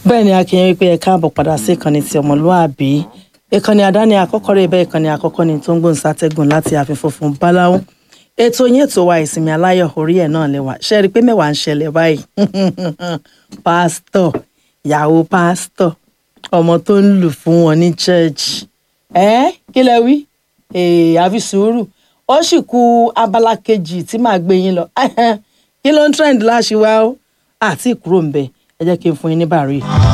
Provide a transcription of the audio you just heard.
bẹ́ẹ̀ ni akínyẹn wípé ẹ káàbọ̀ padà sí ìkànnì ti ọmọlúàbí ìkànnì àdáni àkọ́kọ́ rẹ̀ bẹ́ẹ̀ ìkànnì àkọ́kọ́ ni tó ń gbóhùn sátẹ́gùn láti ààfin funfun báláwo ètò yín ètò wa ìsinmi aláyọ̀ orí ẹ̀ náà lẹ́wà ṣe rí i pé mẹ́wàá ń ṣẹlẹ̀ báyìí pásítọ̀ ìyàwó pásítọ̀ ọmọ tó ń lù fún wọn ní chẹ́ẹ̀chì ẹ́ kí lẹ wí àfi sùúrù ó sì kù abala kejì tí màá gbé yín lọ kí ló ń trend láṣìwá ó àti ìkúrò ń bẹ ẹ jẹ́ kí n fún yín ní bàárẹ̀.